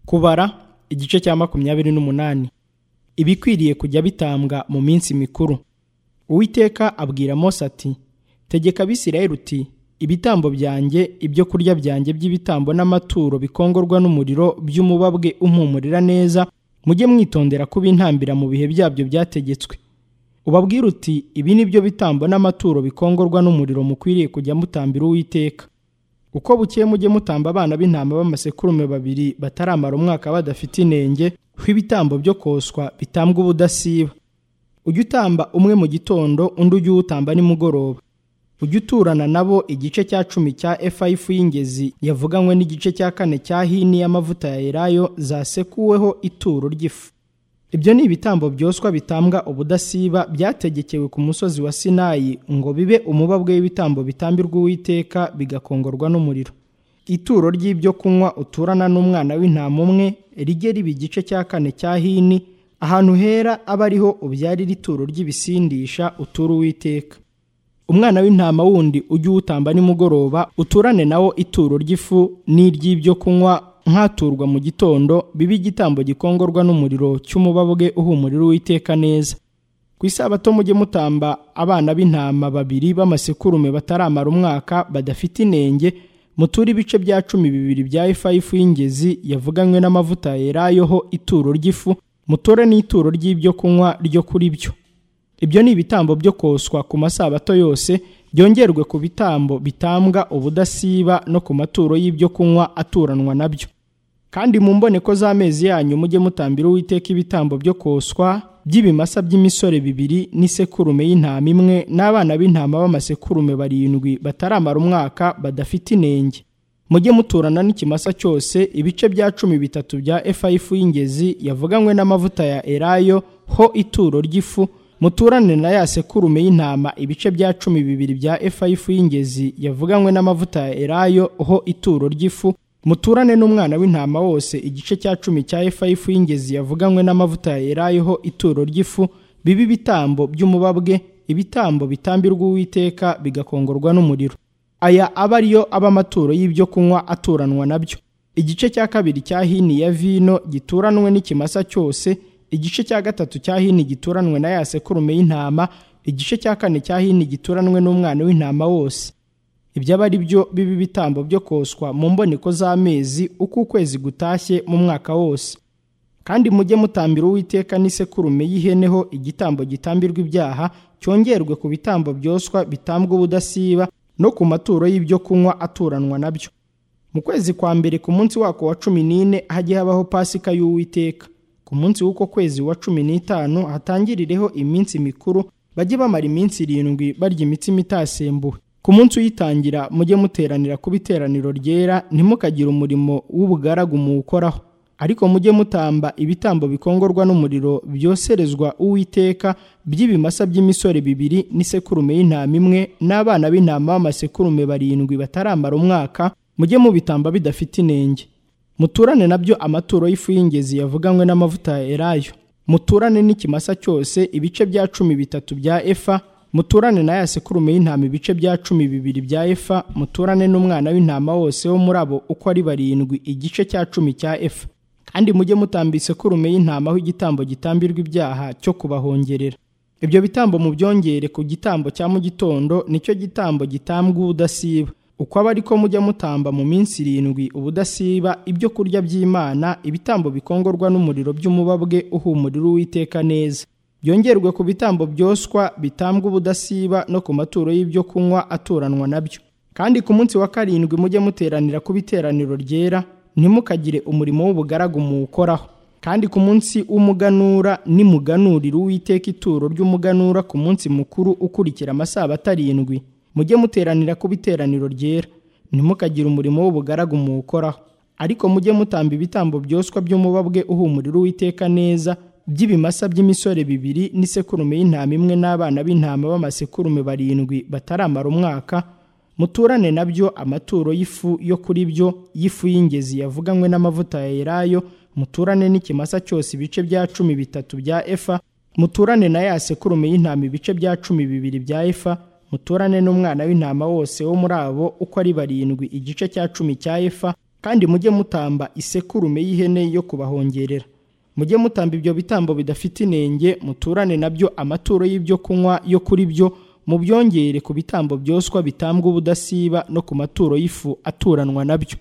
kubara igice cya makumyabiri n'umunani ibikwiriye kujya bitambwa mu minsi mikuru uwiteka abwira mose ati tegeka abisirayeli uti ibitambo byanjye ibyo kurya byanjye by'ibitambo n'amaturo bikongorwa n'umuriro by'umubabwe umpumurira neza mujye mwitondera kubintambira mu bihe byabyo byategetswe ubabwire uti ibi ni byo bitambo n'amaturo bikongorwa n'umuriro mukwiriye kujya mutambira uwiteka uko bukeye mujye mutamba abana b'intama b'amasekurume babiri bataramara umwaka badafite inenge hw'ibitambo byo koswa bitambwa ubudasiba ujye utamba umwe mu gitondo undi ujye uwutamba nimugoroba ujye uturana nabo igice cya cumi cya efa y'ifu y'ingezi yavuganywe n'igice cya kane cya hini y'amavuta ya elayo zasekuweho ituro ry'ifu ibyo ni ibitambo byoswa bitambwa ubudasiba byategekewe ku musozi wa sinayi ngo bibe umubabwe w'ibitambo bitambirwa uwiteka bigakongorwa n'umuriro ituro ry'ibyo kunywa uturana n'umwana w'intama umwe rijye riba igice cya kane cya hini ahantu hera aba ariho ubyarira ituro ry'ibisindisha utura uwiteka umwana w'intama wundi ujye uwutamba nimugoroba uturane nawo ituro ry'ifu n'iry'ibyo kunywa nkaturwa mu gitondo bibe igitambo gikongorwa n'umuriro cy'umubabwe uhumurira uwiteka neza ku isabato mujye mutamba abana b'intama babiri b'amasekurume bataramara umwaka badafite inenge muture ibice bya cumi bibiri bya ifa y'ifu y'ingezi yavuganywe n'amavuta yerayeho ituro ry'ifu mutore n'ituro ry'ibyo kunywa ryo kuri byo ibyo ni ibitambo byo koswa ku masabato yose byongerwe ku bitambo bitambwa ubudasiba no ku maturo y'ibyo kunywa aturanwa nabyo kandi mu mboneko z'amezi yanyu mujye mutambira uwiteka ibitambo byo koswa by'ibimasa by'imisore bibiri n'isekurume y'intama imwe n'abana b'intama b'amasekurume barindwi bataramara umwaka badafite inenge mujye muturana n'ikimasa cyose ibice bya cumi bitatu bya efa y'ifu y'ingezi yavuganywe n'amavuta ya erayo ho ituro ry'ifu muturane na ya sekurume y'intama ibice bya cumi bibiri bya efa y'ifu y'ingezi yavuganywe n'amavuta ya erayo ho ituro ry'ifu muturane n'umwana w'intama wose igice cya cumi cya efa y'ifu y'ingezi yavuganywe n'amavuta ya erayo ho ituro ry'ifu bibe ibitambo by'umubabwe ibitambo bitambirwa uwiteka bigakongorwa n'umuriro aya aba ariyo aba amaturo y'ibyo kunywa aturanwa nabyo igice cya kabiri cya hini ya vino gituranwe n'ikimasa cyose igice cya gatatu cya hini gituranwe na ya sekurume y'intama igice cya kane cya hini gituranwe n'umwana w'intama wose ibyo aba ari byo biba ibitambo byo koswa mu mboneko z'amezi uko ukwezi gutashye mu mwaka wose kandi mujye mutambira uwiteka n'isekurume y'iheneho igitambo gitambirwa ibyaha cyongerwe ku bitambo byoswa bitambwa ubudasiba no ku maturo y'ibyo kunywa aturanwa nabyo mu kwezi kwa mbere ku munsi wako wa cumi n'ine hajye habaho pasika y'uwiteka ku munsi w'uko kwezi wa cumi n'itanu hatangirireho iminsi mikuru bajye bamara iminsi irindwi barya imitsima itasembuwe ku munsi uyitangira mujye muteranira ku iteraniro ryera ntimukagire umurimo w'ubugaragu muwukoraho ariko mujye mutamba ibitambo bikongorwa n'umuriro byoserezwa uwiteka by'ibimasa by'imisore bibiri n'isekurume y'intama imwe n'abana b'intama b'amasekurume barindwi bataramara umwaka mujye mubitamba bidafite inenge muturane nabyo amaturo y'ifu y'ingezi yavuganywe n'amavuta ya erayo muturane n'ikimasa cyose ibice bya cumi bitatu bya efa muturane na ya sekurume y'intama ibice bya cumi bibiri bya efa muturane n'umwana w'intama wose wo muri abo uko ari barindwi igice cya cumi cya efa kandi mujye mutamba isekurume y'intama aho igitambo gitambirwa ibyaha cyo kubahongerera ibyo bitambo mubyongere ku gitambo cya mu gitondo nicyo gitambo gitambwa ubudasiba uko aba ariko mujya mutamba mu minsi irindwi ubudasiba ibyo kurya by'imana ibitambo bikongorwa n'umuriro by'umubabwe uhumurira uwiteka neza byongerwe ku bitambo byoswa bitambwa ubudasiba no ku maturo y'ibyo kunywa aturanwa nabyo kandi ku munsi wa karindwi mujye muteranira ku biteraniro ryera ntimukagire umurimo w'ubugaragu muwukoraho kandi ku munsi w'umuganura nimuganurira uwiteka ituro ry'umuganura ku munsi mukuru ukurikira amasabato arindwi mujye muteranira ku biteraniro ryera ntimukagire umurimo w'ubugaragu muwukoraho ariko mujye mutamba ibitambo byoswa by'umubabwe uhumurira uwiteka neza by'ibimasa by'imisore bibiri n'isekurume y'intama imwe n'abana b'intama b'amasekurume barindwi bataramara umwaka muturane nabyo amaturo y'ifu yo kuri byo y'ifu y'ingezi yavuganywe n'amavuta ya erayo muturane n'ikimasa cyose ibice bya cumi bitatu bya efa muturane na ya sekurume y'intama ibice bya cumi bibiri bya efa muturane n'umwana w'intama wose wo muri abo uko ari barindwi igice cya cumi cya efa kandi mujye mutamba isekurume y'ihene yo kubahongerera mujye mutamba ibyo bitambo bidafite inenge muturane nabyo amaturo y'ibyo kunywa yo kuri byo mubyongere ku bitambo byoswa bitambwa ubudasiba no ku maturo y'ifu aturanwa nabyo